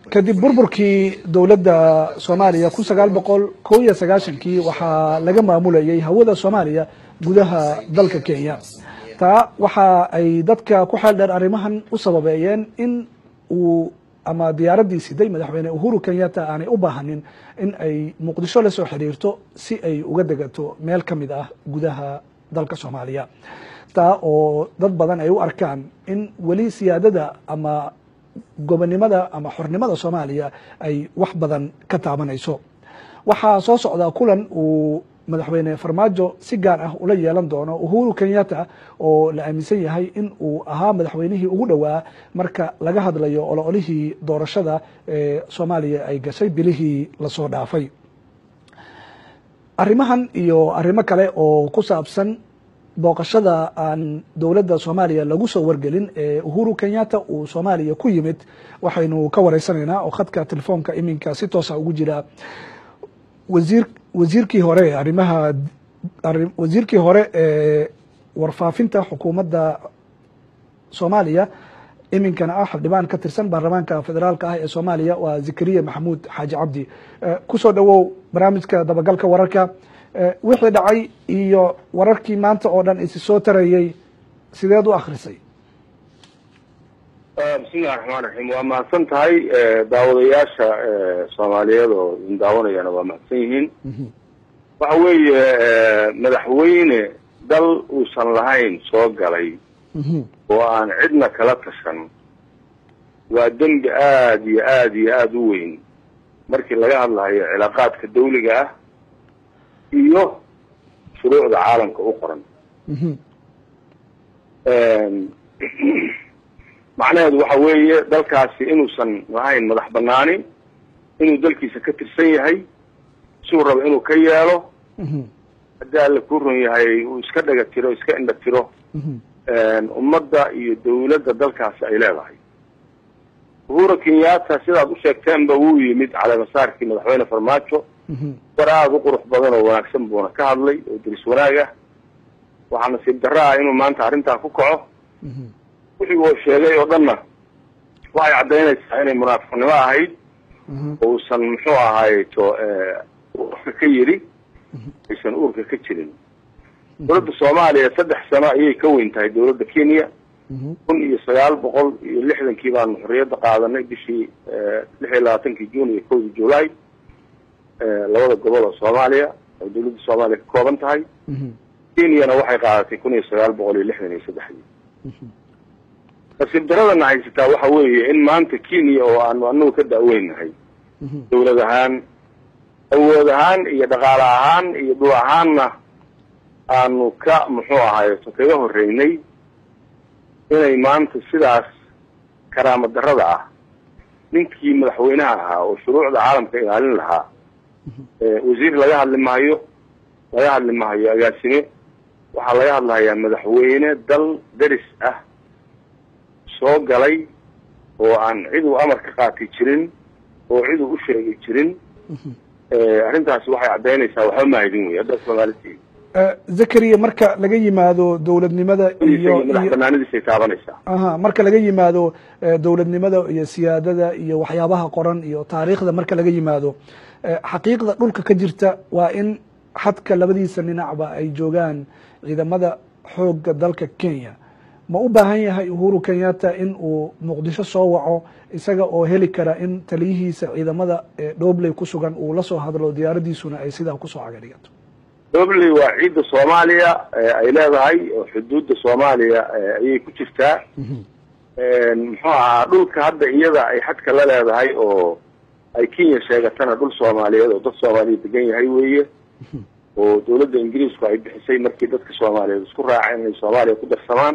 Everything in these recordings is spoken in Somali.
kadib burburkii dowladda soomaaliya kun sagaal boqol kow iyo sagaashankii waxaa laga maamulayay hawada soomaaliya gudaha dalka kenya taa waxa ay dadka ku xeel dheer arrimahan u sababeeyeen in uu ama diyaaraddii siday madaxweyne uhuru kenyatta aanay u baahanin in ay muqdisho la soo xiriirto si ay uga degato meel ka mid ah gudaha dalka soomaaliya taa oo dad badan ay u arkaan in weli siyaadada ama gobonnimada ama xornimada soomaaliya ay wax badan ka taabanayso waxaa soo socdaa kulan uu madaxweyne farmaajo si gaar ah ula yeelan doono uhuru kenyatta oo la aaminsan yahay in uu ahaa madaxweynihii ugu dhowaa marka laga hadlayo ololihii doorashada ee soomaaliya ay gashay bilihii lasoo dhaafay arrimahan iyo arrimo kale oo ku saabsan booqashada aan dowladda soomaaliya lagu soo wargelin ee uhuru kenyatta uu soomaaliya ku yimid waxaynu ka wareysanaynaa oo khadka telefoonka iminka si toosa ugu jira wasiir wasiirkii hore arrimaha wasiirkii hore ee warfaafinta xukuumadda soomaaliya iminkana ah xildhibaan ka tirsan baarlamaanka federaalka ah ee soomaaliya waa zakariya maxamuud xaaji cabdi kusoo dhowow barnaamijka dabagalka wararka wixii dhacay iyo wararkii maanta oo dhan isi soo tarayey sideed u akrisay bismillahi raxmaan raxiim waa mahadsan tahay daawadayaasha soomaaliyeed oo idin daawanayana waa mahadsan yihiin waxa weeye madaxweyne dal uusan lahayn soo galay oo aan cidna kala tashan waa dembi aada iyo aada iyo aada u weyn markii laga hadlahayo cilaaqaadka dawliga ah iyo shuruucda caalamka u qoran macnaheedu waxa weeye dalkaasi inuusan lahayn madax banaani inuu dalkiisa ka tirsan yahay siuu rabo inuu ka yeelo haddii alla ku run yahay uu iska dhaga tiro iska indha tiro ummadda iyo dawladda dalkaasi ay leedahay uhuru kenyatta sidaad u sheegteenba wuu yimid caleemasaarkii madaxweyne farmaajo war aada u qurux badan oo wanaagsan buuna ka hadlay oo diris wanaag ah waxaa nasiib darro ah inuu maanta arrintaa ku kaco wixii uu sheegay oo dhanna waxay caddaynaysaa inay munaafiqnimo ahayd uusan muxuu ahayto uurka ka yidhi aysan uurka ka jirin dowladda soomaaliya saddex sano ayay ka weyn tahay dowladda kenya kun iyo sagaal boqol iyo lixdankii baanu xorriyadda qaadanay bishii lix iyo labaatankii june iyo kowdii july labada gobol oo soomaaliya oo dowladda soomaaliya ka kooban tahay kenyana waxay qaadatay kun iyo sagaal boqol iyo lixdan iyo saddexdii nasiib daradana haysataa waxa weeye in maanta kenya oo aanu anagu ka da'weynahay dawlad ahaan awood ahaan iyo dhaqaale ahaan iyo dhul ahaanna aanu ka muxuu ahaayeto kaga horreynay inay maanta sidaas karaamo darrada ah ninkii madaxweynaha ahaa oo shuruucda caalamka ilaalin lahaa wasiir laga hadli maayo laga hadli maayo agaasime waxaa laga hadlahayaa madaxweyne dal deris ah soo galay oo aan cid uu amar ka qaati jirin oo cid uu u sheegi jirin arrintaasi waxay caddaynaysaa waxba mahaydin wey hadda soomaaliti zakariya marka laga yimaado dowladnimada iyo madax banaanidiisay taabanaysaa aha marka laga yimaado dowladnimada iyo siyaadada iyo waxyaabaha qoran iyo taariikhda marka laga yimaado xaqiiqda dhulka ka jirta waa in xadka labadiisa dhinacba ay joogaan ciidamada xoogga dalka kenya ma u baahan yahay uhuru kenyatta in uu muqdisho soo waco isaga oo heli kara in taliyihiisa ciidamada dhobley ku sugan uu la soo hadlo diyaaradiisuna ay sidaa kusoo caga dhigato dobley waa ciidda soomaaliya ay leedahay oo xuduudda soomaaliya ayay ku jirtaa muxuu ahaa dhulka hadda iyada ay xadka la leedahay oo ay kenya sheegatana dhul soomaaliyeed oo dad soomaaliya degan yahay weeye oo dawladda ingiriisku ay bixisay markii dadka soomaaliyeed isku raaceen inay soomaaliya ku darsamaan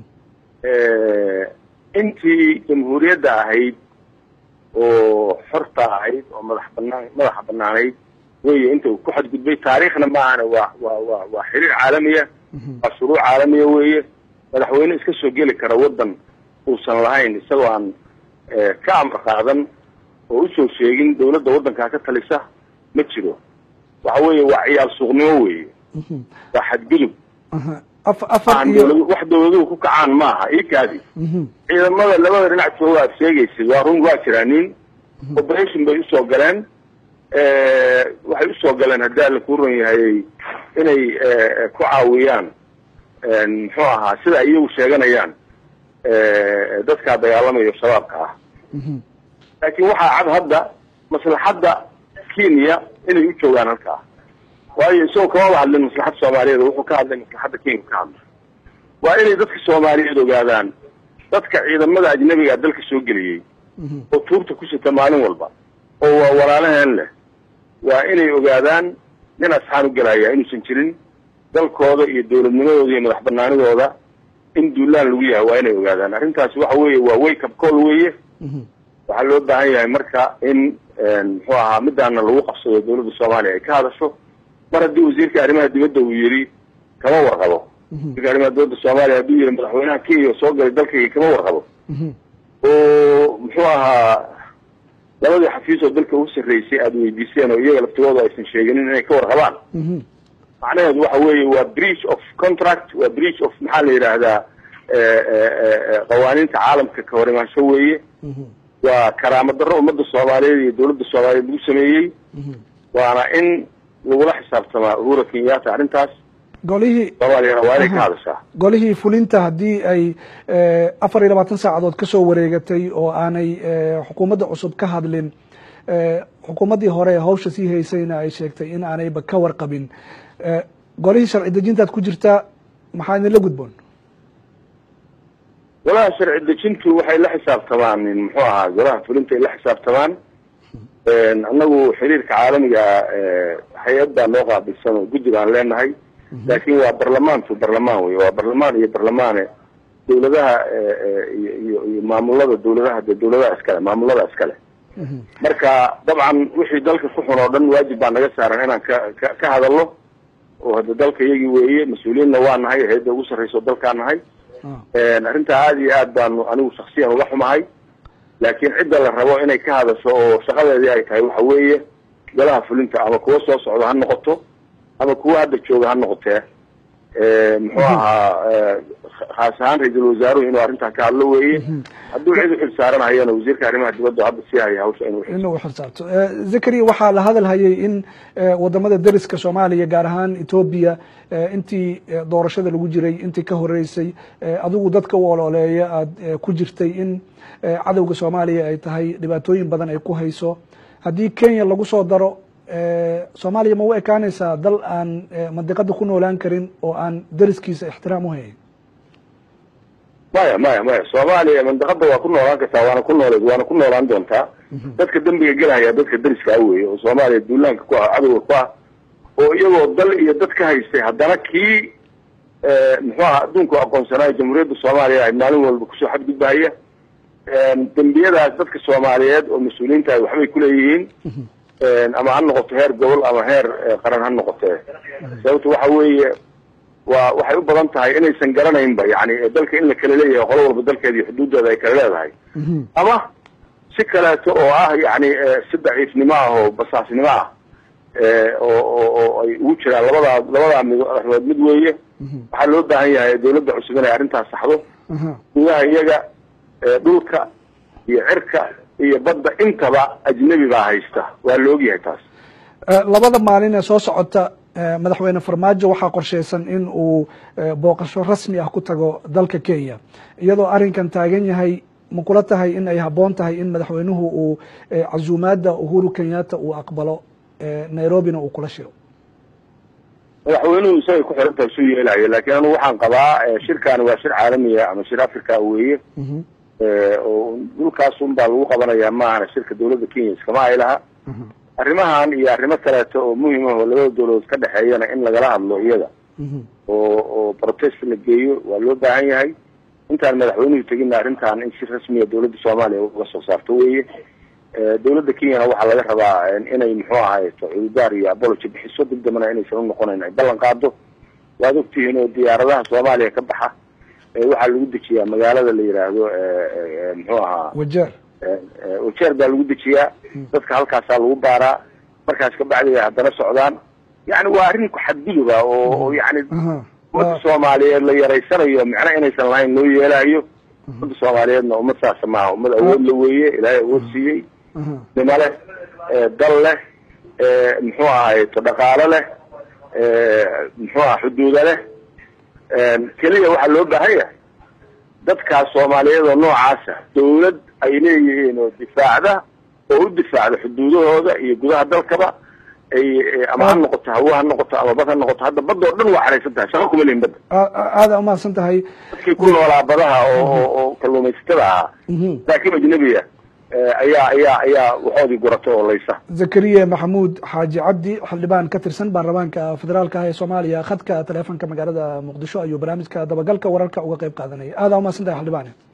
intii jamhuuriyadda ahayd oo xorta ahayd oo madax banaan madaxa banaanayd weye inta uu ku xadgudbay taariikhna maahana waa waa waa waa xiriir caalamiya waa shuruuc caalamiya weeye madaxweyne iska soo geli kara waddan uusan lahayn isagoo aan ka amar qaadan oo usoo sheegin dawladda waddankaa ka talisa ma jiro waxa weeye waa ciyaal suuqnimo weeye waa xadgudub wax dawladuhu ku kacaan maaha ikaadi ciidamada labada dhinac jooga aad sheegaysid waa run waa jiraa nin operation bay usoo galeen waxay usoo galeen haddii alla kuu ron yahay inay ku caawiyaan muxuu ahaa sida iyagu sheeganayaan dadkaa dagaalamayo shabaabka ah laakiin waxaa cad hadda maslaxadda kenya inay u joogaan halkaa waayo isagoo kamaba hadlin maslaxadda soomaaliyeed wuxuu ka hadlay maslaxadda kenya ka hadlay waa inay dadka soomaaliyeed ogaadaan dadka ciidamada ajnabiga dalka soo geliyey oo tuurta ku sita maalin walba oo waa walaalaheen leh waa inay ogaadaan nin asxaan u gelaya inuusan jirin dalkooda iyo dawladnimadooda iyo madax banaanidooda in duulaan lagu yahay waa inay ogaadaan arrintaasi waxa weeye waa wake up call weeye waxaa loo baahan yahay marka in muxuu ahaa midaana lagu qabsado dawladda soomaaliya ay ka hadasho mar haddii wasiirka arrimaha dibadda uu yidhi kama warqabo wasiirka arrimaha dibadda soomaaliya hadduu yidhi madaxweynaha kenya soo galay dalkayga kama warqabo oo muxuu ahaa labadii xafiis oo dalka ugu sarreysay aada weydiiseen oo iyaga laftigooda aysan sheeginin inay ka warqabaan macnaheedu waxa weeye waa breach of contract waa breach of maxaa la yidhaahdaa qawaaniinta caalamka ka hor imaansho weeye waa karaamo darro ummadda soomaaliyeed iyo dawladda soomaaliyeed lagu sameeyey waana in lagula xisaabtamaa uhura kenyatta arrintaas golihii soomaaliyana waa inay ka hadashaa golihii fulinta haddii ay afar iyo labaatan saacadood kasoo wareegatay oo aanay xukuumadda cusub ka hadlin xukuumaddii hore ee hawsha sii haysayna ay sheegtay in aanayba ka warqabin golihii sharci dejintaad ku jirtaa maxaa idinla gudboon golaha sharci dejintu waxay la xisaabtamaan muxuu ahaa golaha fulinta ay la xisaabtamaan annagu xiriirka caalamiga hay-ad baa noo qaabilsan oo guddi baan leenahay laakin waa barlamaantu barlamaan wey waa barlamaan iyo barlamaane dawladaha iyo iyo iyo maamulada dawladaha de dawladaha iskale maamulada iskale marka dabcan wixii dalka ku xun oo dhan waajib baa naga saaran inaan ka ka ka hadalno oo hadda dalka iyagii weeye mas-uuliyiinna waa nahay hay-adda ugu sarreysa oo dalkaa nahay arrintaa aada iyo aad baanu anigu shaksiyan uga xumahay laakiin cidda la rabo inay ka hadasho oo shaqadeedii ay tahay waxa weeye golaha fulinta ama kuwa soo socda ha noqoto ama kuwa hadda jooga ha noqotee muxuu ahaa khaas ahaan ra-iisul wasaaruhu inuu arrintaa ka hadlo weeye hadduu cid uxil saaranhayana wasiirka arrimaha dibadda hadda sii haya hawsha inuu inuu uxilsaarto zakari waxaa la hadal hayay in wadamada deriska soomaaliya gaar ahaan etoobiya intii doorashada lagu jiray intii ka horeysay adigu dadka u ololeeya aada ku jirtay in cadowga soomaaliya ay tahay dhibaatooyin badan ay ku hayso haddii kenya lagu soo daro soomaaliya ma u ekaanaysaa dal aan mandiqada ku noolaan karin oo aan deriskiisa ixtiraam u hayn maya maya maya soomaaliya mandaqada waa ku noolaan kartaa waana ku nooleed waana ku noolaan doontaa dadka dembiga gelahaya dadka deriskaa weye oo soomaaliya duulaanka ku ah cadowga ku ah oo iyagoo dal iyo dad ka haystay haddana kii muxuu aha adduunku aqoonsanaayo jamhuuriyadda soomaaliya ay maalin walba kusoo xadgudbahaya dembiyadaas dadka soomaaliyeed oo mas-uuliyiinta ay waxbay kuleeyihiin ama ha noqoto heer gobol ama heer qaran ha noqotee sababto waxa weeye waa waxay u badan tahay inaysan garanaynba yani dalka in la kala leeyahay qolo walba dalkeeda iyo xuduuddeeda ay kala leedahay ama si kaleeto oo ah yani si daciifnimo ah oo basaasnimo ah oo oo oo ay ugu jiraan labadaa labadaa mid dhexdood mid weeye waxaa loo baahan yahay dawladda cusub inay arrintaas saxdo gudaha iyaga dhulka iyo cirka iyo badda intaba ajnebi baa haysta waa la ogyahay taas labada maalin ee soo socota madaxweyne farmaajo waxaa qorsheysan in uu booqasho rasmi ah ku tago dalka kenya iyadoo arrinkan taagan yahay ma kula tahay in ay habboon tahay in madaxweynuhu uu casuumaadda uhuru kenyatta uu aqbalo nairobina uu kula shiro madaxweynuhu isagay ku xiran tahay suu yeelayo laakiin anigu waxaan qabaa shirkaani waa shir caalamiya ama shir africa weeye oo dhulkaas un baa lagu qabanaya maahana shirka dawladda kenya iskama ay laha arrimahan iyo arrimo kaleeto oo muhim ah oo labada dawladood ka dhexeeyana in lagala hadlo iyada oo oo protest la geeyo waa loo baahan yahay intaan madaxweynuhu tegina arrintan in si rasmiya dawladda soomaaliya uga soo saarto weye dawladda kenyana waxaa laga rabaa inay muxuu ahayto cududaar iyo apology bixiso dib dambana inaysan unoqonayn ay ballan qaado waad ogtihiin oo diyaaradaha soomaaliya ka baxa waxaa lagu dejiyaa magaalada la yidhaahdo muxuu ahaa wajeer wajeer baa lagu dejiyaa dadka halkaasaa lagu baaraa markaas kabacdi ay haddana socdaan yani waa arrin ku xadguduba oo yani ummadda soomaaliyeed la yaraysanayo micno inaysan lahayn loo yeelaayo ummadda soomaaliyeedna ummad saasa maaha ummad awood la weeye ilaahay awood siiyey nimo leh dal leh muxuu ahay to dhaqaalo leh muxuu aha xuduuda leh keliya waxaa loo baahan yahay dadkaas soomaaliyeed oo noocaasa dawlad ay leeyihiin oo difaacda oo u difaacda xuduudahooda iyo gudaha dalkaba ay ama ha noqoto hawo ha noqoto ama bad ha noqoto hadda badda oo dhan waa xaraysan tahay shaqo kuma lihin badda aada umahadsan tahay dadkii ku noolaa badaha oo oo kalluumaysatada ahaa laakiin ajnabiya ayaa ayaa ayaa waxoodii gurata oo laysa zakariya maxamuud xaaji cabdi xildhibaan ka tirsan baarlamaanka federaalka ah ee soomaaliya khadka taleefonka magaalada muqdisho ayuu barnaamijka dabagalka wararka uga qeyb qaadanaya aada umahadsan tahay xildhibaan